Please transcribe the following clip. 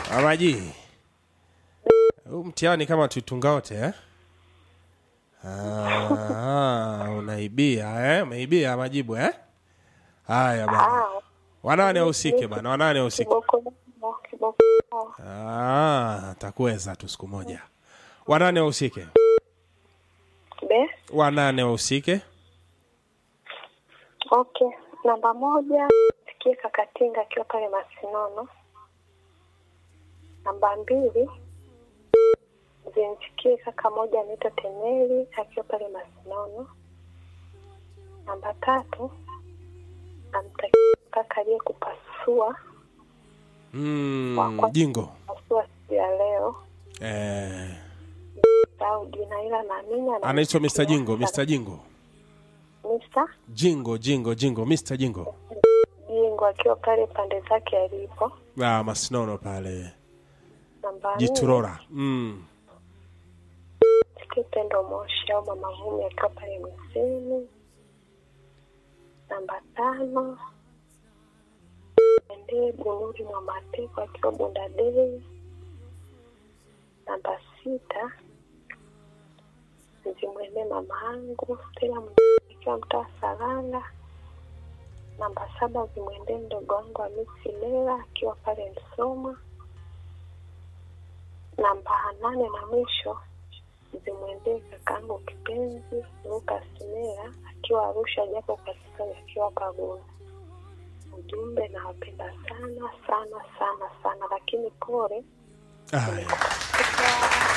Amaji, huu mtihani kama tuitunga wote eh? Ah, unaibia eh? Umeibia majibu eh? Haya bana, Ah, wanane wahusike bana, wanane wahusike. kiboko kiboko. Ah, takuweza tu siku moja. Wanane wahusike, Be, wanane wahusike. okay. Namba moja sikie Kakatinga akiwa pale Masinono. Namba mbili zimsikie kaka moja anaitwa Teneli akiwa pale Masinono. Namba tatu namtakia kaka aliyekupasua Mm, jingo pasua siku ya leo eh, au jina ila naamini ana- anaitwa Mr. Jingo, Mr. Jingo, Mr. Jingo, Jingo, Jingo, Mr. Jingo. Jingo akiwa pale pande zake alipo. Ah, Masinono pale Namba nne Jiturora. Mm. sikie Pendo Moshi au Mama Vumi akiwa pale Msini. Namba tano endee Bunuri mwa Mateko akiwa Bundadei. Namba sita zimwendee mama yangu Stella Mjini akiwa mtaa Saranga. Namba saba zimwendee mdogo wangu Hamisi Lela akiwa pale Msoma. Namba nane na mwisho zimwendee kakaangu kipenzi Lukas Mera akiwa Arusha, japo kwa sasa akiwa Pagoni. Ujumbe, nawapenda sana sana sana sana, lakini pole Haya.